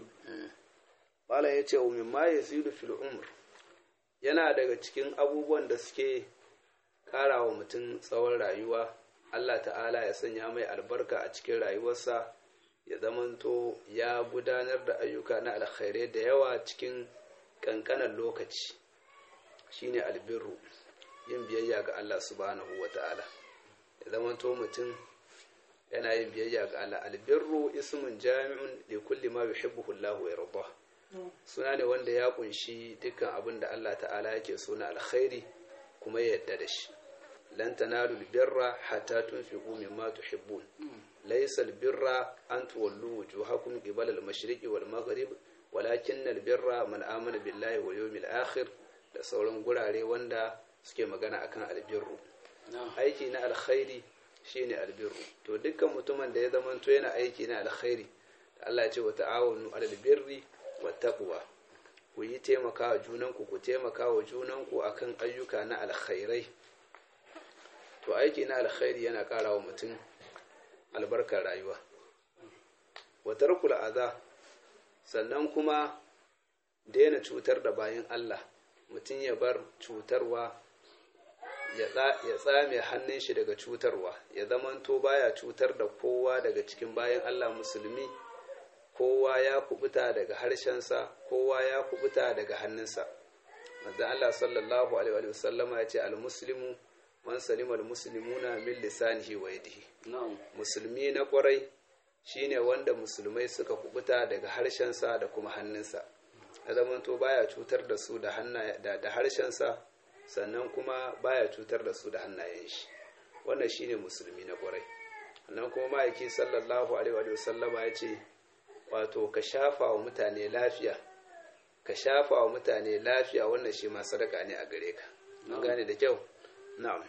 Bala ya ce, Umin ma ya fil umr yana daga cikin abubuwan da suke ƙara wa mutum tsawon rayuwa, Allah ta'ala ya sanya mai albarka a cikin rayuwarsa, ya zamanto ya gudanar da ayyuka na alkhairai da yawa cikin ƙanƙanan lokaci, shine albirru, yin biyayya ga Allah subhanahu wa ta'ala. Ya zamanto mutum yana yin biyayya ga Allah, albirru ismun jami'un li kulli ma yuhibbuhu Allah wa yardah. suna ne wanda ya kunshi dukkan abin da Allah ta'ala yake so na alkhairi kuma ya yadda da shi lan tanalu albirra hatta tunfiqu mimma tuhibbun laysa albirra an tuwallu wujuhakum qibala al-mashriqi wal maghrib walakin albirra man amana billahi wal yawmil akhir da sauran gurare wanda suke magana akan albirru aiki na alkhairi shine albirru to dukkan mutumin da ya zamanto yana aiki na alkhairi Allah ya ce wa ta'awunu alal birri wattaquwa ku yi taimaka wa junanku ku taimaka wa junanku akan ayyuka na alkhairai to aiki na alkhairi yana ƙara wa mutum albarkar rayuwa wa tarkul adha sannan kuma daina cutar da bayan Allah mutum ya bar cutarwa ya tsame hannun shi daga cutarwa ya zamanto baya cutar da kowa daga cikin bayan Allah musulmi kowa ya kubuta daga harshensa kowa ya kubuta daga hannunsa manzo Allah sallallahu alaihi wa sallama ya ce almuslimu man salima almuslimuna min lisanihi wa yadihi musulmi na kwarai shine wanda musulmai suka kubuta daga harshensa da kuma hannunsa ya zamanto baya cutar da su da da harshensa sannan kuma baya cutar da su da hannayen shi wannan shine musulmi na kwarai sannan kuma ma'aiki sallallahu alaihi wa sallama ya ce wato ka shafa wa mutane lafiya ka shafa wa mutane lafiya wannan shi ma sadaka ne a gare ka an gane da kyau na'am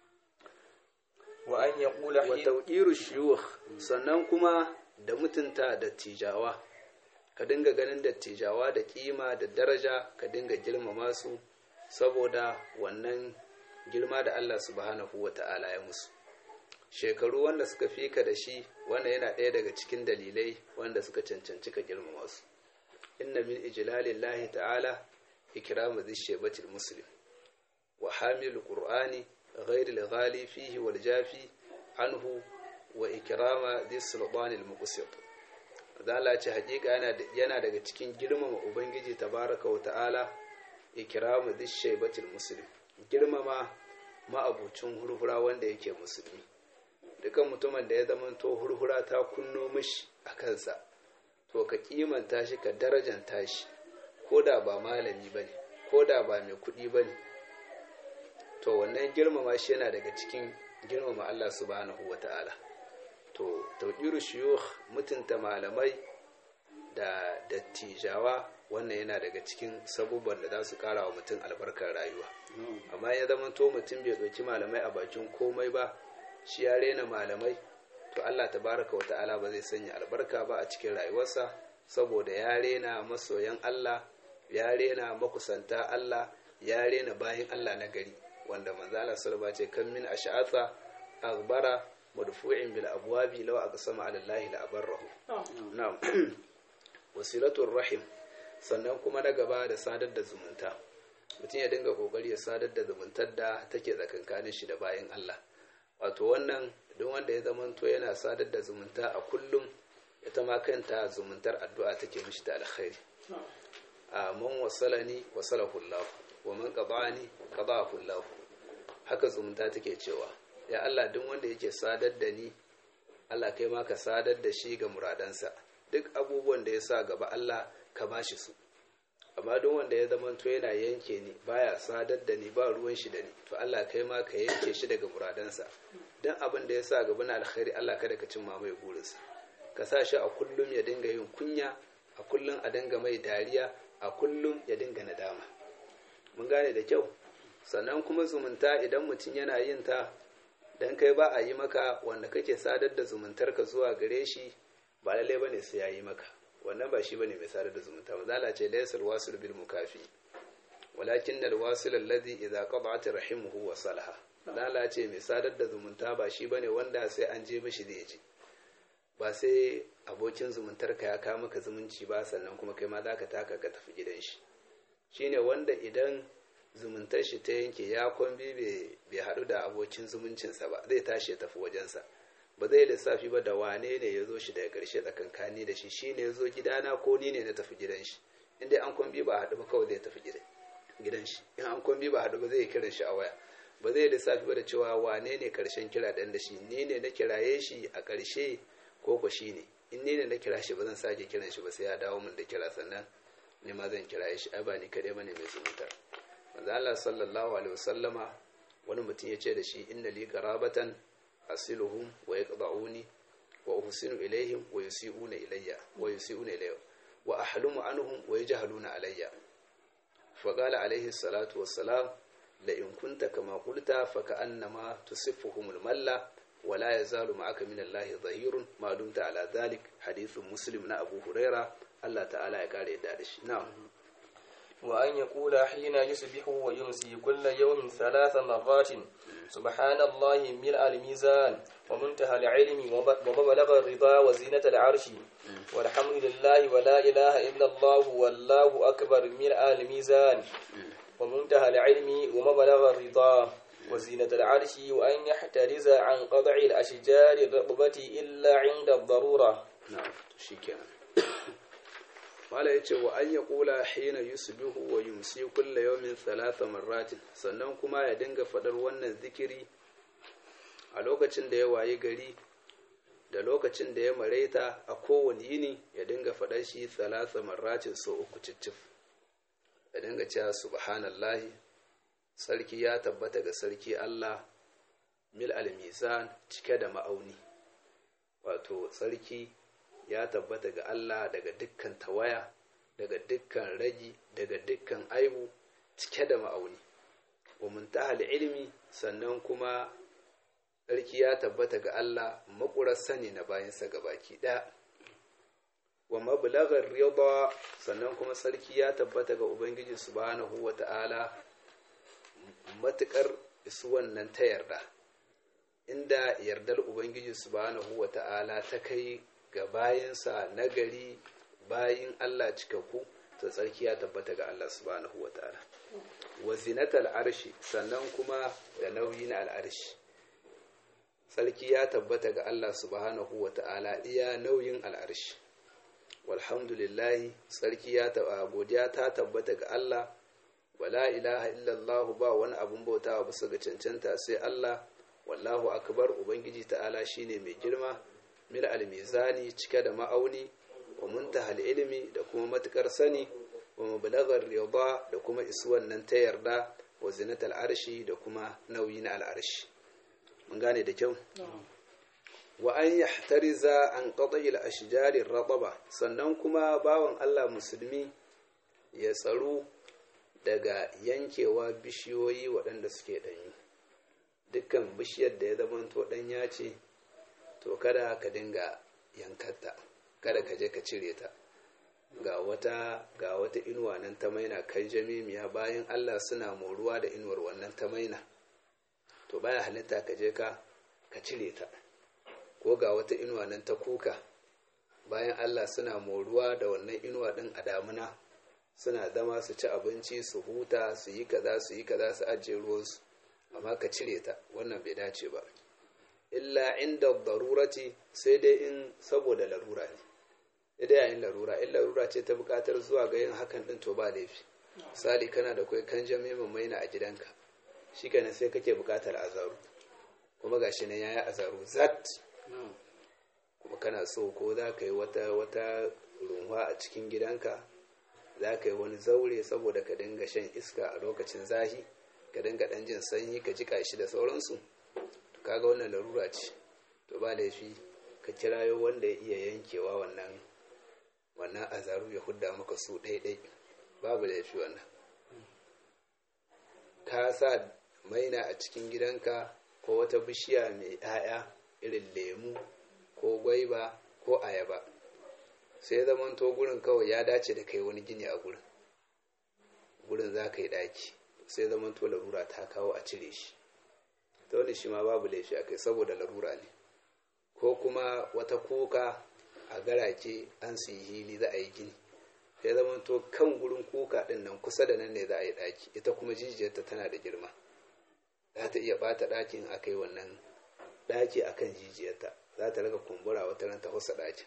wa an yaqula wa tawqiru shuyukh sannan kuma da mutunta da tijawa ka dinga ganin dattijawa da kima da daraja ka dinga girmama su saboda wannan girma da Allah subhanahu wata'ala ya musu shekaru wanda suka fi ka da shi wanda yana ɗaya daga cikin dalilai wanda suka cancanci ka girmama su inna min ijlalillahi ta'ala ikramu dhishbatil muslim wa hamil qur'ani ghayril ghali fihi wal jafi anhu wa ikrama dhis sultanil muqsit Allah ce hakika yana yana daga cikin girmama ubangiji tabaraka wa ta'ala ikramu dhishbatil muslim girmama ma'abucin hurhura wanda yake musulmi dukan mutumin da ya zamanto hurhura ta kunno mishi a kansa to ka kimanta shi ka darajanta shi ko da ba malami ba ne ko da ba mai kuɗi ba ne to wannan girmama shi yana daga cikin girmama Allah subhanahu wa ta'ala to tauƙiru shiyuh mutunta malamai da dattijawa wannan yana daga cikin sabubban da za su ƙara wa mutum albarkar rayuwa amma ya zama to mutum bai ɗauki malamai a bakin komai ba shi ya rena malamai to Allah tabaraka wa ta'ala ba zai sanya albarka ba a cikin rayuwarsa saboda ya rena masoyan Allah ya rena makusanta Allah ya rena bayan Allah na gari wanda manzo Allah sallallahu ce kan min ash'atha aghbara madfu'in bil abwabi law aqsama ala Allah la abarrahu na'am wasilatul rahim sannan kuma na gaba da sadar da zumunta mutum ya dinga kokari ya sadar da zumuntar da take tsakankanin shi da bayan Allah wato wannan don wanda ya zamanto yana sadar da zumunta a kullum ita ma kanta zumuntar addu'a take mishi da alkhairi a man wasalani wasalahu Allah wa man qada'ani qada'ahu Allah haka zumunta take cewa ya Allah duk wanda yake sadar da ni Allah kai ma ka sadar da shi ga muradansa duk abubuwan da ya sa gaba Allah ka bashi su amma duk wanda ya zama to yana yanke ni baya sadar da ni ba ruwan shi da ni to Allah kai ma ka yanke shi daga muradansa dan abin da ya sa gaba na alkhairi Allah kada ka cimma mai burinsa ka sa shi a kullum ya dinga yin kunya a kullum a dinga mai dariya a kullum ya dinga nadama mun gane da kyau sannan kuma zumunta idan mutum yana yin ta dan kai ba a yi maka wanda kake sadar da zumuntarka zuwa gare shi ba lallai bane sai ya yi maka wannan ba shi bane mai sadar da zumunta mazala ce laysal wasil bil mukafi walakin al wasil alladhi idza qada'at rahimuhu wa salaha mazala ce mai sadar da zumunta ba shi bane wanda sai an je mishi zai je ba sai abokin zumuntarka ya kawo maka zumunci ba sannan kuma kai ma za ka taka ka tafi gidan shi shine wanda idan zumuntar shi ta yanke ya kwambi bai haɗu da abokin zumuncinsa ba zai tashi ya tafi wajensa ba zai lissafi ba da wane ne ya zo shi daga ƙarshe tsakankani da shi shi ne ya zo gidana ko ni ne na tafi gidan shi inda an kwambi ba haɗu ba kawai zai tafi gidan shi in an kwambi ba haɗu ba zai kiran shi a waya ba zai lissafi ba da cewa wane ne ƙarshen kira ɗan da shi ni ne na kiraye shi a ƙarshe ko ko shi ne in ni ne na kira shi ba zan sake kiran shi ba sai ya dawo min da kira sannan ni ma zan kiraye shi ai ba ni kaɗai ba ne mai zumuntar manzo Allah sallallahu alaihi wasallama wani mutum ya ce da shi inna li qarabatan asiluhum wa yaqda'uni wa uhsinu ilaihim wa yusi'una ilayya wa yusi'una ilayya wa ahlumu anhum wa yajhaluna alayya fa qala alaihi salatu wassalam la in kunta kama qulta fa ka'annama tusiffuhum al-malla wa la yazalu ma'aka min Allah dhahirun ma dumta ala dhalik hadithun muslim na Abu Huraira Allah ta'ala ya kare yadda da shi na'am وأن يقول حين يصبح ويمسي كل يوم ثلاث مرات سبحان الله ملء الميزان ومنتهى العلم ومبلغ الرضا وزينة العرش والحمد لله ولا إله إلا الله والله أكبر ملء الميزان ومنتهى العلم ومبلغ الرضا وزينة العرش وأن يحترز عن قطع الأشجار الرطبة إلا عند الضرورة نعم شكرا mala ya ce wa an ya kula hina yusbihu wa yumsi kulla yawmin thalatha marratin sannan kuma ya dinga fadar wannan zikiri a lokacin da ya wayi gari da lokacin da ya maraita a kowane yini ya dinga fadar shi thalatha marratin so uku cicif ya dinga cewa subhanallahi sarki ya tabbata ga sarki Allah mil al-mizan cike da ma'auni wato sarki ya tabbata ga Allah daga dukkan tawaya daga dukkan ragi daga dukkan aibu cike da ma'auni wa muntahal ilmi sannan kuma sarki ya tabbata ga Allah makurar sani na bayansa gabaki ɗaya wa mablagar rida sannan kuma sarki ya tabbata ga ubangiji subhanahu wata'ala matukar isu wannan ta yarda inda yardar ubangiji subhanahu wata'ala ta kai ga bayansa nagari bayin Allah cikakku to tsarki ya tabbata ga Allah subhanahu wa ta'ala wa zinatal arshi sannan kuma da nauyi na al'arshi tsarki ya tabbata ga Allah subhanahu wa ta'ala iya nauyin al'arshi walhamdulillahi tsarki ya taba godiya ta tabbata ga Allah wala ilaha illallah ba wani abun bautawa bisa ga cancanta sai Allah wallahu akbar ubangiji ta'ala shine mai girma mil almizani cike da ma'auni wa muntahal ilimi da kuma matukar sani wa mablagar rida da kuma isuwan nan ta yarda wa zinatal arshi da kuma nauyi na al'arshi mun gane da kyau wa an yahtariza an qata'i al-ashjar ar sannan kuma bawan Allah musulmi ya tsaro daga yankewa bishiyoyi waɗanda suke ɗanyi dukkan bishiyar da ya zamanto ɗanya ce to kada ka dinga yankarta kada ka je ka cire ta ga wata ga wata inuwa nan ta maina kan jamimiya bayan Allah suna moruwa da inuwar wannan ta maina to baya halitta ka je ka ka cire ta ko ga wata inuwa nan ta kuka bayan Allah suna moruwa da wannan inuwa din a damuna suna zama su ci abinci su huta su yi kaza su yi kaza su ajiye ruwansu amma ka cire ta wannan bai dace ba illa inda darurati sai dai in saboda larura ne idan yayin larura in larura ce ta bukatar zuwa ga yin hakan din to ba laifi misali kana da kai kan jami maina a gidanka shi kenan sai kake bukatar azaru kuma gashi nan yayi azaru zat kuma kana so ko za ka yi wata wata runwa a cikin gidanka za ka yi wani zaure saboda ka dinga shan iska a lokacin zahi ka dinga dan jin sanyi ka jika shi da sauransu to kaga wannan larura ce to ba laifi ka kirayo wanda ya iya yankewa wannan wannan azaru ya hudda maka su ɗaiɗai babu laifi wannan ka sa maina a cikin gidanka ko wata bishiya mai 'ya'ya irin lemu ko gwaiba ko ayaba sai zamanto gurin kawai ya dace da kai wani gini a gurin gurin za ka yi ɗaki sai zamanto larura ta kawo a cire shi ta wani shi ma babu laifi a kai saboda larura ne ko kuma wata kuka a garake an su yi hili za a yi gini sai zamanto kan gurin kuka ɗin nan kusa da nan ne za a yi ɗaki ita kuma jijiyarta tana da girma za ta iya ɓata ɗakin a kai wannan ɗaki akan jijiyarta za ta raka kumbura wata ran ta husa ɗakin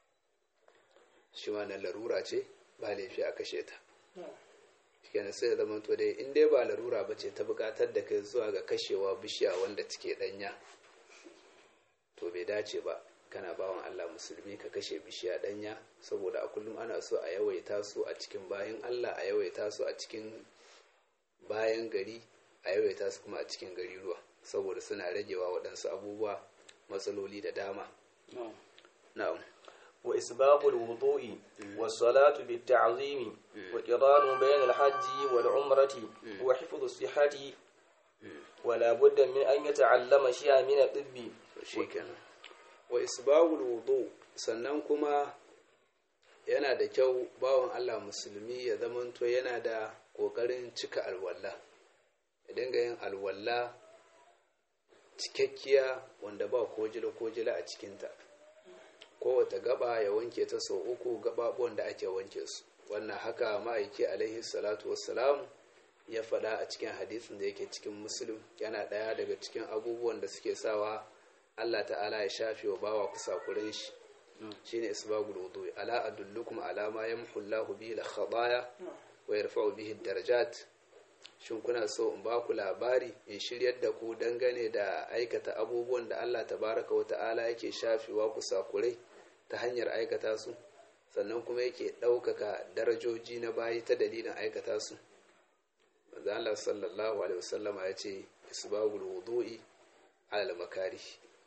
shi ma nan larura ce ba laifi a kashe ta kenan sai zama to dai in dai ba larura ba ce ta buƙatar da kai zuwa ga kashewa bishiya wanda take ɗanya to bai dace ba kana bawan Allah musulmi ka kashe bishiya ɗanya saboda a kullum ana so a yawaita su a cikin bayan Allah a yawaita su a cikin bayan gari a yawaita su kuma a cikin gari ruwa saboda suna ragewa waɗansu abubuwa matsaloli da dama na'am wa isbabul wudu'i was salatu bit ta'zimi wa qiranu bayn al hajji wal umrati wa hifdhu sihhati wa la budda min an yata'allama shay'an min at-tibbi shikenan wa isbabul wudu sannan kuma yana da kyau bawan Allah musulmi ya zamanto yana da kokarin cika alwala ya dinga yin alwala cikakkiya wanda ba kojila kojila a cikinta kowace gaba ya wanke ta sau uku gababuwan da ake wanke su wannan haka ma'aiki alaihi salatu wassalam ya faɗa a cikin hadisin da yake cikin musulun yana ɗaya daga cikin abubuwan da suke sawa Allah ta'ala ya shafe wa bawa kusakuren shi shine isbagul wudu ala adullukum ala ma yamhu Allahu bihi al khataya wa yarfa'u bihi darajat shin kuna so in ba ku labari in shiryar da ku dangane da aikata abubuwan da Allah tabaraka wa ta'ala yake shafewa ku sakurai ta hanyar aikata su sannan kuma yake ɗaukaka darajoji na bayi ta dalilin aikata su manzo Allah sallallahu alaihi wasallama ya ce isbagul wudu'i alal makari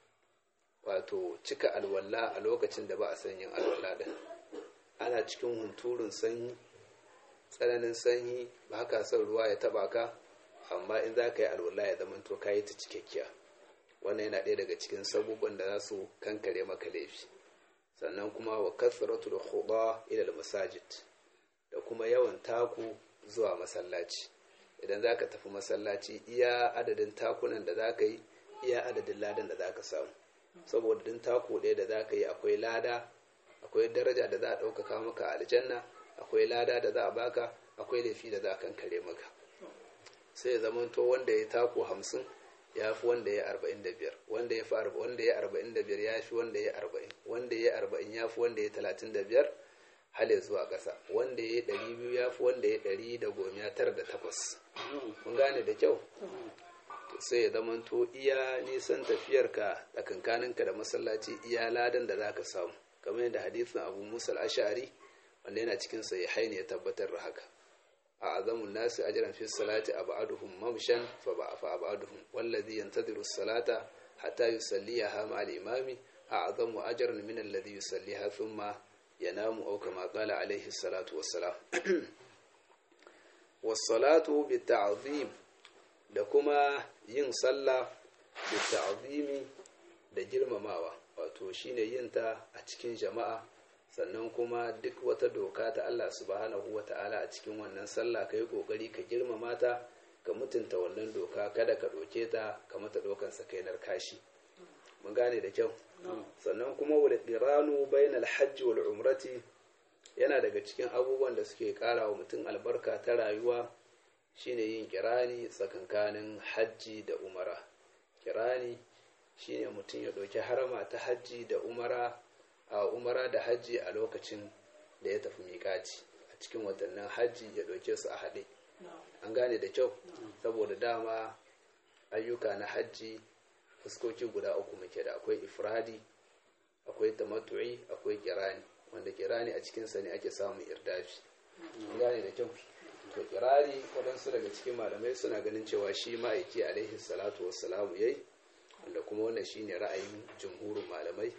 wato cika alwala a lokacin da ba a san yin alwala din ana cikin hunturun sanyi tsananin sanyi ba ka son ruwa ya taba ka amma in za ka yi alwala ya zama to ka yi ta cikakkiya wannan yana ɗaya daga cikin sabubban da za su kankare maka laifi sannan kuma wa kasratul khuda ila masajid da kuma yawan taku zuwa masallaci idan za ka tafi masallaci iya adadin takunan da za ka yi iya adadin ladan da za ka samu saboda din taku ɗaya da za ka yi akwai lada akwai daraja da za a ɗaukaka maka a aljanna akwai lada da za a baka akwai laifi da za a kankare maka sai ya zamanto wanda ya taku hamsin ya fi wanda ya arba'in da biyar wanda ya fi wanda ya arba'in da biyar ya fi wanda ya arba'in wanda ya arba'in ya fi wanda ya talatin da biyar hale zuwa ƙasa wanda ya ɗari biyu ya fi wanda ya ɗari da goma tara da takwas mun gane da kyau sai ya zamanto iya nisan tafiyarka tsakankaninka da masallaci iya ladan da zaka samu kamar yadda hadisin abu musa ashari wanda yana cikin sai haini ya tabbatar da haka a azamun nasu ajran fi salati abaduhum mamshan fa ba fa abaduhum wallazi yantadiru salata hatta yusalliha ma al-imami a azamu ajran min alladhi yusalliha thumma yanamu aw kama qala alayhi salatu wassalam was-salatu bi-ta'zim da kuma yin sallah da ta'zimi da girmamawa wato shine yin ta a cikin jama'a sannan kuma duk wata doka ta Allah subhanahu wa ta'ala a cikin wannan sallah ka yi ƙoƙari ka girmama ta ka mutunta wannan doka kada ka ɗauke ta ka mata ɗaukan sakainar kashi mun gane da kyau sannan kuma wal qiranu bainal hajji wal umrati yana daga cikin abubuwan da suke ƙara wa mutum albarka ta rayuwa shine yin kirani tsakankanin hajji da umara kirani shine mutum ya ɗauki harama ta hajji da umara a umara da hajji a lokacin da ya tafi miƙaci a cikin watannin hajji ya ɗauke su a haɗe an gane da kyau saboda dama ayyuka na hajji fuskoki guda uku muke da akwai ifradi akwai tamattu'i akwai kirani wanda kirani a cikinsa ne ake samun irdafi an gane da kyau to kirari waɗansu daga cikin malamai suna ganin cewa shi ma'aiki alaihi salatu wassalamu yayi wanda kuma wannan shine ra'ayin jumhurin malamai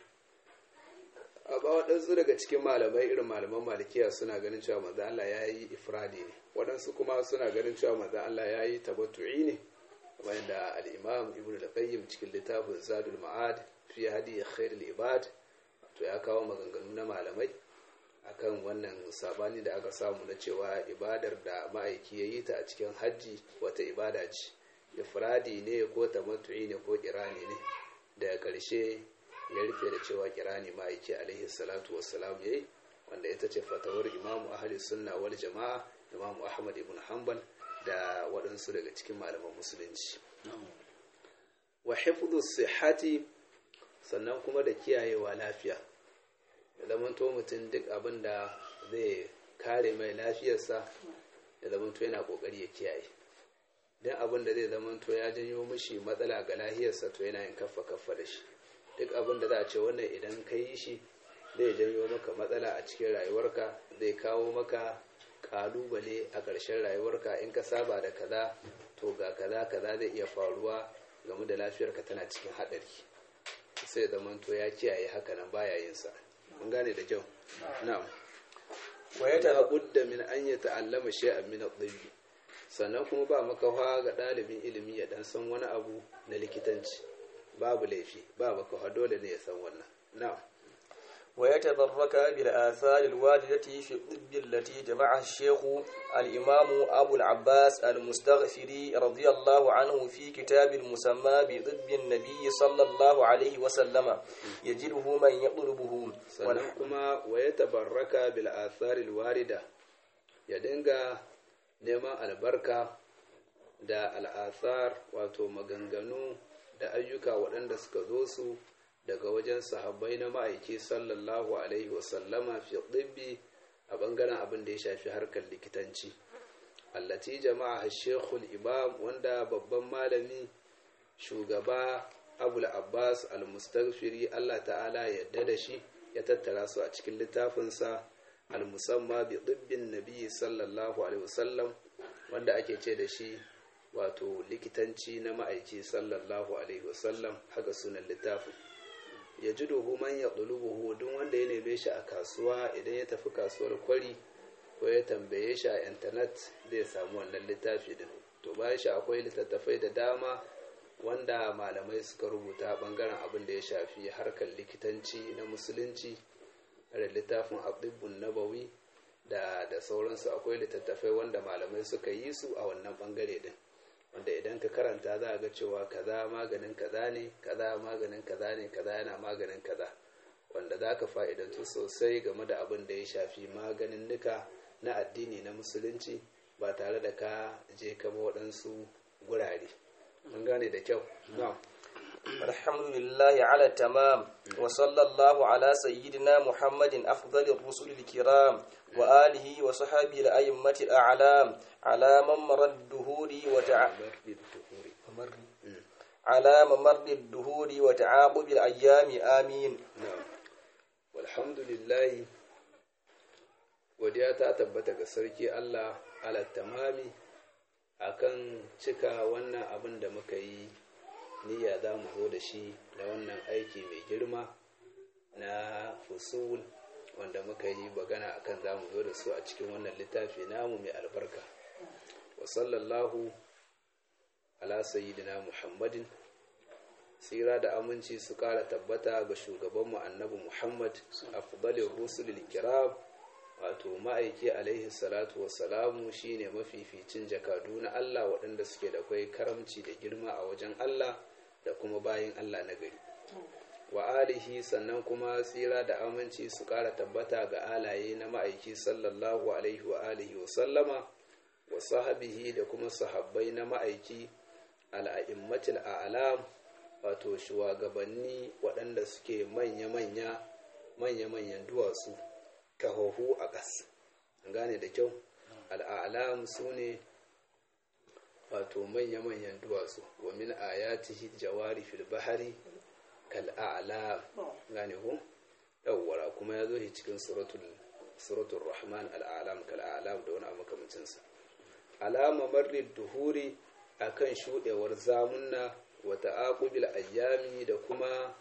amma waɗansu daga cikin malamai irin malaman malikiya suna ganin cewa manzo Allah ya yi ifradi ne waɗansu kuma suna ganin cewa manzo Allah ya yi tabattu'i ne kamar yadda al-imam ibn al-qayyim cikin littafin zadul ma'ad fi hadi khair al-ibad to ya kawo maganganu na malamai akan wannan sabani da aka samu na cewa ibadar da ma'aiki ya yi ta a cikin hajji wata ibada ce ifradi ne ko tamattu'i ne ko kirani ne daga ƙarshe ya rufe da cewa kirani ma'aiki alaihi salatu wassalam yayi wanda ita ce fatawar imamu ahli sunna wal jama'a imamu ahmad ibn hanbal da waɗansu daga cikin malaman musulunci wa hifdhu sihhati sannan kuma da kiyayewa lafiya ya zamanto mutum duk abin da zai kare mai lafiyarsa ya zamanto yana kokari ya kiyaye don abin da zai zamanto ya janyo mishi matsala ga lafiyarsa to yana yin kaffa kaffa da shi duk abin da za a ce wannan idan ka yi shi zai janyo maka matsala a cikin rayuwarka zai kawo maka kalubale a ƙarshen rayuwarka in ka saba da kaza to ga kaza kaza zai iya faruwa game da lafiyarka tana cikin haɗari sai zamanto ya kiyaye haka nan baya yin sa mun gane da kyau na'am wa ya budda min an ya ta'allama shay'an min at-tibb sannan kuma ba makawa ga ɗalibin ilimi ya dan san wani abu na likitanci babu laifi ba makawa dole ne ya san wannan na'am ويتبرك بالآثار الواردة في الطب التي جمعها الشيخ الإمام أبو العباس المستغفري رضي الله عنه في كتاب المسمى بطب النبي صلى الله عليه وسلم يجده من يطلبه كما ويتبرك بالآثار الواردة يدنغا نما البركة da al'athar wato maganganu da ayyuka waɗanda suka zo su daga wajen sahabbai na ma'aiki sallallahu alaihi wasallama fi ɗibbi a ɓangaren abin da ya shafi harkar likitanci allati jama'a shekul imam wanda babban malami shugaba abul abbas al-mustaghfiri allah ta'ala yadda da shi ya tattara su a cikin littafinsa al-musamma bi ɗibbin nabi sallallahu alaihi wasallam wanda ake ce da shi wato likitanci na ma'aiki sallallahu alaihi wasallam haka sunan littafin ya ji duhu man ya ɗulubuhu duk wanda ya neme shi a kasuwa idan ya tafi kasuwar kwari ko ya tambaye shi a intanet zai samu wannan littafi din to bayan shi akwai littattafai da dama wanda malamai suka rubuta bangaren abin da ya shafi harkar likitanci na musulunci da littafin abdubbun nabawi da da sauransu akwai littattafai wanda malamai suka yi su a wannan bangare din wanda idan ka karanta za a ga cewa kaza maganin kaza ne kaza maganin kaza ne kaza yana maganin kaza wanda za ka fa'idantu sosai game da abin da ya shafi maganin nuka na addini na musulunci ba tare da ka je kama waɗansu gurare mun gane da kyau na'am الحمد لله على التمام وصلى الله على سيدنا محمد أفضل الرسل الكرام وآله وصحبه الأئمة الأعلام على ممر الدهور وتع... على ممر الدهور وتعاقب الأيام آمين na'am walhamdulillahi godiya ta tabbata ga sarki Allah ala tamami akan cika wannan abin da muka yi niyya za mu zo da shi da wannan aiki mai girma na fusul wanda muka yi bagana akan za mu zo da su a cikin wannan littafi namu mai albarka wa sallallahu ala sayyidina muhammadin tsira da aminci su kara tabbata ga shugabanmu annabi muhammad afdalin rusulil kiram wato ma'aiki alaihi salatu wassalamu shine mafificin jakadu na allah waɗanda suke da kwai karamci da girma a wajen allah da kuma bayin allah na gari wa alihi sannan kuma tsira da aminci su kara tabbata ga alaye na ma'aiki sallallahu alaihi wa alihi wa sallama wa sahabihi da kuma sahabbai na ma'aiki al'a'immatul a'lam wato shugabanni waɗanda suke manya-manya manya-manyan duwatsu kahohu a ƙas gane da kyau al'alam su ne wato manya-manyan duwatsu wa min ayatihi jawari fil bahari kal'a'ala gane ku yawwara kuma ya zo shi cikin suratul rahman al'alam kal'alam da wani abu makamancinsa alama marrid duhuri akan shuɗewar zamunna wata akubil ayyami da kuma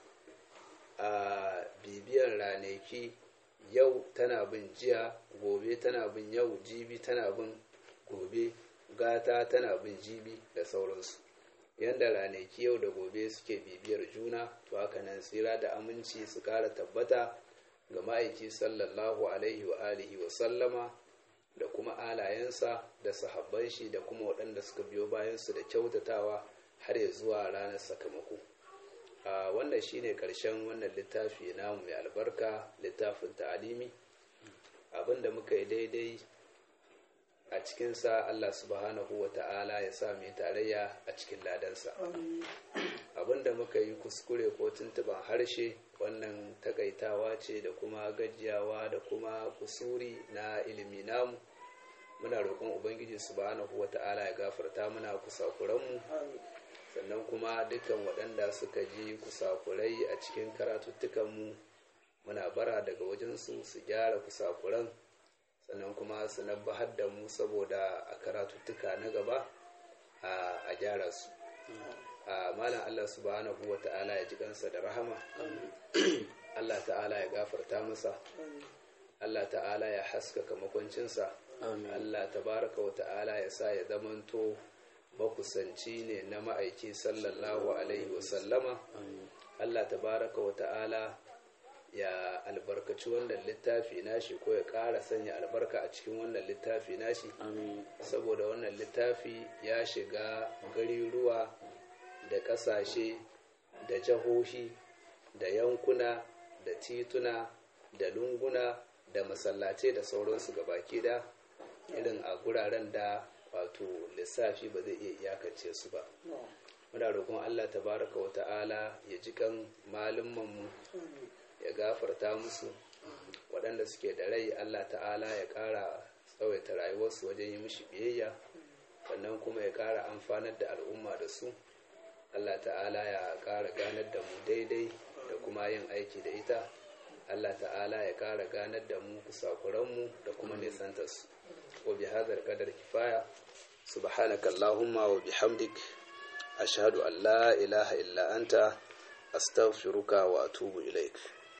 a bibiyar ranaki yau tana bin jiya gobe tana bin yau jibi tana bin gobe gata tana bin jibi da sauransu yadda ranaki yau da gobe suke bibiyar juna to haka nan tsira da aminci su kara tabbata ga ma'aiki sallallahu alaihi wa alihi wa sallama da kuma alayensa da sahabban shi da kuma waɗanda suka biyo bayansu da kyautatawa har ya zuwa ranar sakamako a wannan shine ƙarshen wannan littafi namu mai albarka littafin ta'alimi abinda muka yi daidai a cikinsa Allah subhanahu wa ta'ala ya sa mai tarayya a cikin ladansa abinda muka yi kuskure ko tuntuban harshe wannan takaitawa ce da kuma gajiyawa da kuma kusuri na ilimi namu muna roƙon ubangiji subhanahu wa ta'ala ya gafarta muna kusakuranmu sannan kuma dukkan waɗanda suka ji kusakurai a cikin karatuttukanmu muna bara daga wajensu su gyara kusakuran sannan kuma su nabbahar da mu saboda a karatuttuka na gaba a gyara su a malam Allah subhanahu wa ta'ala ya ji kansa da rahama Allah ta'ala ya gafarta masa Allah ta'ala ya haskaka makwancinsa Allah tabaraka wa ta'ala ya sa ya zamanto makusanci ne na ma'aiki sallallahu alaihi wasallama Allah tabaraka wa ta'ala ya albarkaci wannan littafi nashi ko ya ƙara sanya albarka a cikin wannan littafi nashi saboda wannan littafi ya shiga gariruwa da ƙasashe da jahohi da yankuna da tituna da lunguna da masallace da sauransu gabaki da irin a guraren da wato lissafi ba zai iya iyakance su ba muna roƙon allah tabaraka wa ta'ala ya ji kan mu ya gafarta musu waɗanda suke da rai allah ta'ala ya ƙara tsawaita rayuwarsu wajen yi mishi biyayya sannan kuma ya ƙara amfanar da al'umma da su allah ta'ala ya ƙara ganar da mu daidai da kuma yin aiki da ita allah ta'ala ya ƙara ganar da mu kusakuranmu da kuma nisantarsu wa bi hadar kadar kifaya subhanaka allahumma wa bihamdik ashhadu an la ilaha illa anta astaghfiruka wa atubu ilaik